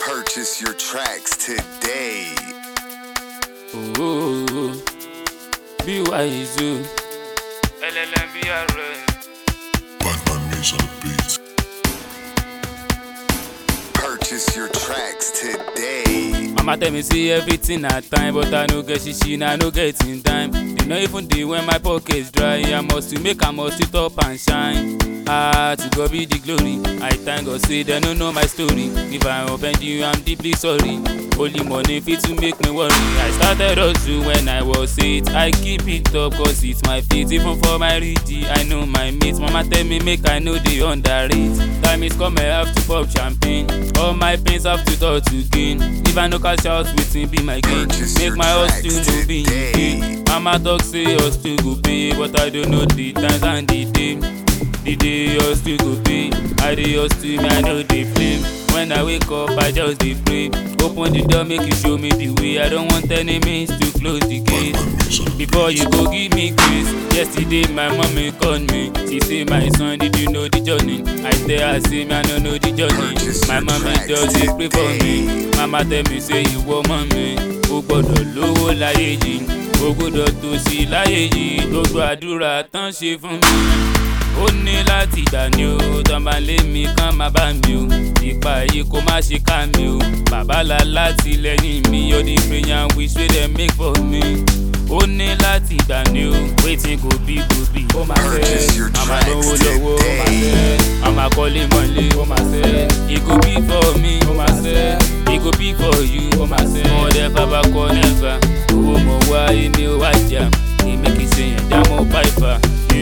Purchase your tracks today. Ooh, be wise, oh. LLMBRS. Batman Mace on the beat. Purchase your tracks today. Mama tell me say everything na time, but I no get shishi and I no get in time. You know even dey when my pockets dry, I must to make I must to top and shine. Ah, to God be the glory. I thank God say they no know my story. If I offend you, I'm deeply sorry. Only money fit to make me worry. I started hustle when I was eight. I keep it up cause it's my faith. Even for my ready, I know my mates. Mama tell me make I know the underrate. Time is come, I have to pop champagne. All my pains have to touch to gain. If I no cash out, wetin be my gain? Purchase Make your my hustle tracks no be in today. vain. Mama talk say hustle go pay, but I don't know the times and the day. The day hustle go pay, I dey hustle me I no dey flame. When I wake up, I just dey pray. Open the door, make you show me the way. I don't want enemies to close the gate. Batman Mace on the beat. Before you go give me grace, yesterday my mommy called me. She say my son, did you know the journey? I tell her say me I no know the journey. Purchase My your mommy tracks just dey pray for me. Mama tell me say ìwọ mọ̀ mi, o gbọ́dọ̀ lówó láyé yìí, o gbọ́dọ̀ tòṣì láyé yìí, gbogbo àdúrà tán ṣe fún mi. Ó ní láti gbà ní o, tán bá lé mi kán má bá mi o, ìpa yìí kó má ṣe ká mi o. Bàbá la láti lẹ́yìn mi, all the prayer wish wey dem make for me. Ó ní láti gbà ní o, wetin go be go be. Ó máa Purchase your fẹ́, àmà tracks lówó lọ́wọ́, ó máa today. fẹ́, àmà kọ́lé mọ́lé, ó máa fẹ́. E go be for me, ó máa fẹ́. E go be for you, ó máa fẹ́. Mo dẹ́ bàbá kọ́ nẹ́fà, owó mo wá èmi ò wá jà. Èmi kì í ṣe yẹn dá mọ́ páìpà.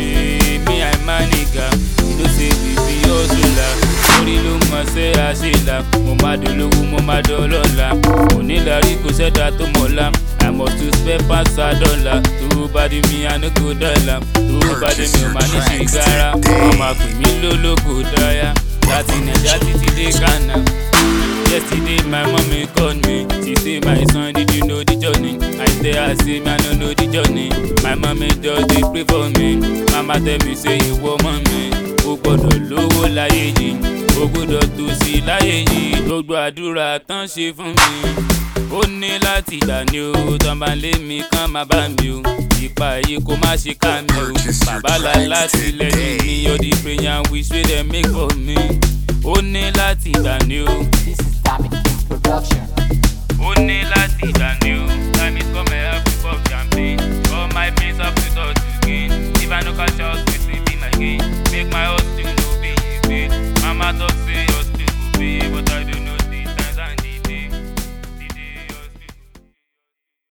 Èmi àìmá nìga, ló ṣe bìbí ọ̀ṣunla. Orí ló mọ̀ ṣe àṣìlá. Mo máa dolówó, mo máa dọ́lọ́la. Onílàrí kò ṣẹ̀dá tó mọ̀lá. I must to spend pass a dollar. Tó bá di mi, I no go dollar. Tó bá di mi, ò máa ní ṣìgára. Wọ́n máa pè mí lólógo dáyà. Láti Nàìjíríà títí dé Ghana. Yesterday my mommy called me. She say my son did you know the journey? I tell her say me I no know the journey. My mommy just dey pray for me. Mama tell me say ìwọ mọ̀ mi. O gbọ́dọ̀ lówó láyé yìí. O gbọ́dọ̀ tòṣì láyé yìí. Gbogbo àdúrà tán ṣe fún mi. Ó ní láti gbà ní o. Tán bá lé mi kán má bá mi o. Ìpa yìí kó má ṣe ká mi o. Purchase your Bàbá la tracks láti lẹ́yìn mi. today. All the prayer wish wey dem make for me. Ó ní láti gbà ní o. This is Dominic Production. ó ní láti gbà ní o